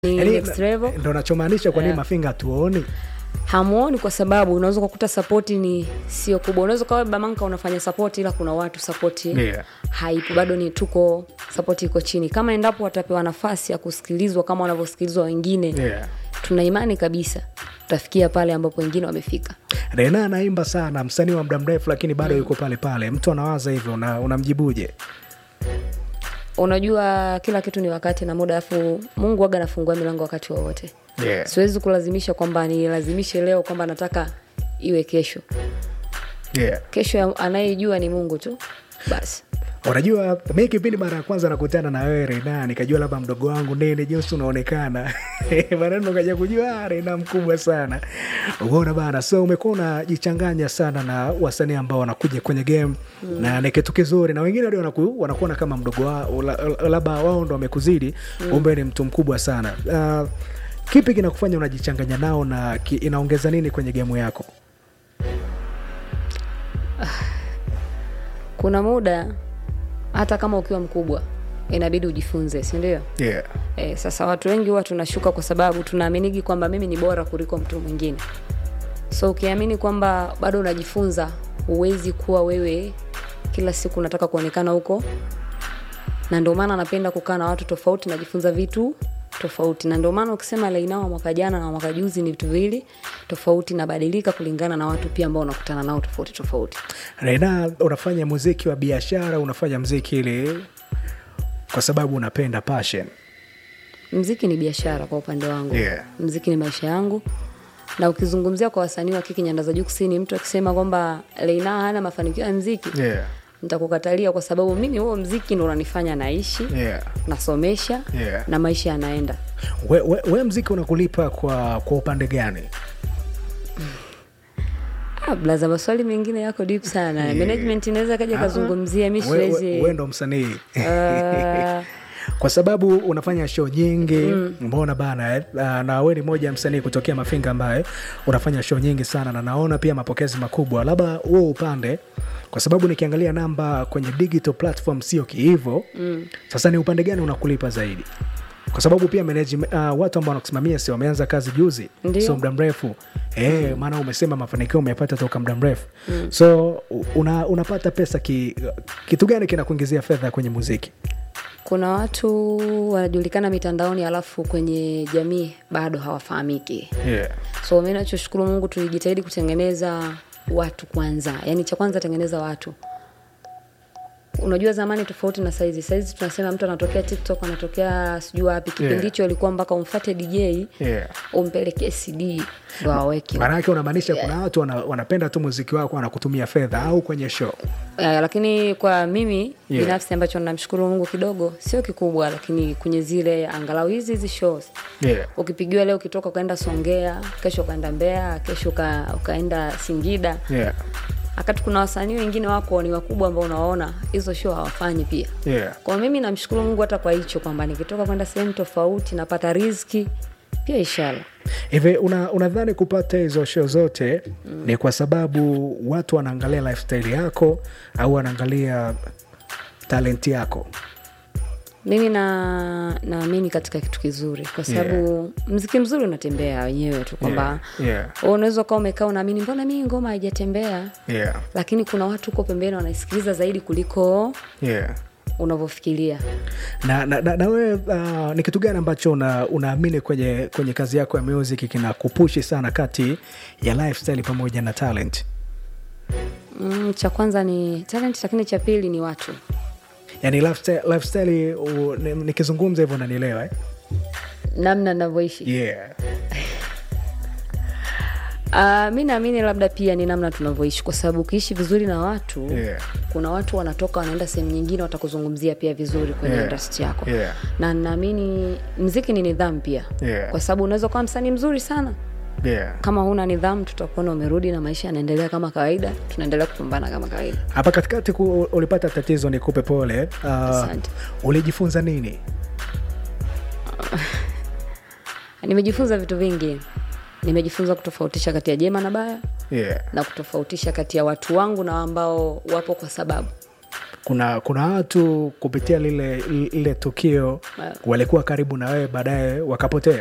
ni Yaani, next level ndo nachomaanisha kwa nini Yeah. mafinga hatuoni hamuoni kwa sababu unaweza kukuta sapoti ni sio kubwa unaweza ukawa bamanka unafanya sapoti ila kuna watu sapoti Yeah. haipo bado ni tuko sapoti iko chini kama endapo watapewa nafasi ya kusikilizwa kama wanavyosikilizwa wengine Yeah. tuna imani kabisa tutafikia pale ambapo wengine wamefika rena anaimba sana msanii wa muda mrefu lakini bado yuko pale pale mtu anawaza hivyo una- unamjibuje unajua kila kitu ni wakati na muda afu mungu waga anafungua milango wakati wowote yeah. siwezi kulazimisha kwamba nilazimishe leo kwamba nataka iwe kesho yeah. kesho ya- anayejua ni mungu tu basi unajua mi kipindi mara ya kwanza nakutana na wewe rena nikajua labda mdogo wangu nene jinsi unaonekana maneno kaja kujua "Ah, rena mkubwa sana uona bana so umekuwa unajichanganya sana na wasanii ambao wanakuja kwenye game mm. na ni kitu kizuri na wengine ndio wanaku- wanakuona kama mdogo wao la- labda wao ndo wamekuzidi mm. umbe ni mtu mkubwa sana uh, kipi kinakufanya unajichanganya nao na ki, inaongeza nini kwenye gemu yako kuna muda hata kama ukiwa mkubwa inabidi ujifunze sindio yeah. e, sasa watu wengi huwa tunashuka kwa sababu tunaaminigi kwamba mimi ni bora kuliko mtu mwingine so ukiamini kwamba bado unajifunza huwezi kuwa wewe kila siku unataka kuonekana huko na ndio maana napenda kukaa na watu tofauti najifunza vitu tofauti na ndio maana ukisema lainao mwaka jana na mwaka juzi ni vitu viwili tofauti nabadilika kulingana na watu pia ambao unakutana nao tofauti tofauti Rena, unafanya muziki wa biashara, unafanya muziki ili kwa sababu unapenda passion. mziki ni biashara kwa upande wangu Yeah. mziki ni maisha yangu na ukizungumzia kwa wasanii wa kiki nyanda za juu kusini mtu akisema kwamba leina hana mafanikio ya mziki Yeah. nitakukatalia kwa sababu mimi huo mziki ndo unanifanya naishi Yeah. nasomesha Yeah. na maisha yanaenda We, we, we mziki unakulipa kwa, kwa upande gani? ah, blaza maswali mengine yako deep sana Yeah. management inaweza kaja kazungumzia mi We, we, siwezi we ndo msanii Ah, kwa sababu unafanya show nyingi mm. mbona bana eh? Ah, na we ni moja ya msanii kutokea Mafinga ambaye unafanya show nyingi sana na naona pia mapokezi makubwa, labda huo upande, kwa sababu nikiangalia namba kwenye digital platform sio kihivo mm. Sasa ni upande gani unakulipa zaidi? Kwa sababu pia management, uh, watu ambao wanakusimamia si wameanza kazi juzi, Ndio. so muda mrefu eh, maana umesema mafanikio umepata toka muda mrefu mm. so una, unapata pesa ki, kitu gani kinakuingizia fedha kwenye muziki? kuna watu wanajulikana mitandaoni alafu kwenye jamii bado hawafahamiki yeah. so mi nachoshukuru mungu tulijitahidi kutengeneza watu kwanza yaani cha kwanza tengeneza watu unajua zamani tofauti na saizi saizi tunasema mtu anatokea tiktok anatokea sijui wapi kipindi Yeah. hicho ilikuwa mpaka umfate dj Yeah. umpelekee cd ndo aweke maana yake unamaanisha kuna watu wana, wanapenda tu muziki wako wanakutumia fedha au kwenye show Eh, lakini kwa mimi Yeah. binafsi ambacho namshukuru mungu kidogo sio kikubwa lakini kwenye zile angalau hizi hizi shows yeah. ukipigiwa leo ukitoka ukaenda songea kesho ukaenda mbea kesho uka, ukaenda singida Yeah. wakati kuna wasanii wengine wako ni wakubwa ambao unawaona hizo show hawafanyi pia Yeah. kwa mimi namshukuru mungu hata kwa hicho kwamba nikitoka kwenda sehemu tofauti napata riziki pia ishara hivi una- unadhani kupata hizo show zote mm. ni kwa sababu watu wanaangalia lifestyle yako au wanaangalia talenti yako mimi na naamini katika kitu kizuri kwa sababu yeah. mziki mzuri unatembea wenyewe tu kwamba Yeah, yeah. wewe unaweza ukawa umekaa unaamini mbona mii ngoma haijatembea yeah. lakini kuna watu huko pembeni wanaisikiliza zaidi kuliko Yeah. unavyofikiria na, na, na, na wewe uh, ni kitu gani ambacho una, unaamini kwenye, kwenye kazi yako ya music kinakupushi sana kati ya lifestyle pamoja na talent mm, cha kwanza ni talent lakini cha pili ni watu yani lifestyle, lifestyle u- ni- nikizungumza hivyo unanielewa eh? namna navyoishi yeah. Uh, mi naamini labda pia ni namna tunavyoishi kwa sababu ukiishi vizuri na watu Yeah. kuna watu wanatoka wanaenda sehemu nyingine watakuzungumzia pia vizuri kwenye Yeah. industry yako Yeah. na naamini mziki ni nidhamu pia Yeah. kwa sababu unaweza kuwa msanii mzuri sana Yeah. kama huna nidhamu tutakuona umerudi na maisha yanaendelea kama kawaida tunaendelea kupambana kama kawaida hapa katikati ku, ulipata tatizo nikupe pole uh, Asante. ulijifunza nini nimejifunza vitu vingi nimejifunza kutofautisha kati ya jema na baya yeah. na kutofautisha kati ya watu wangu na ambao wapo kwa sababu kuna kuna watu kupitia lile lile tukio Ah. walikuwa karibu na wewe baadaye wakapotea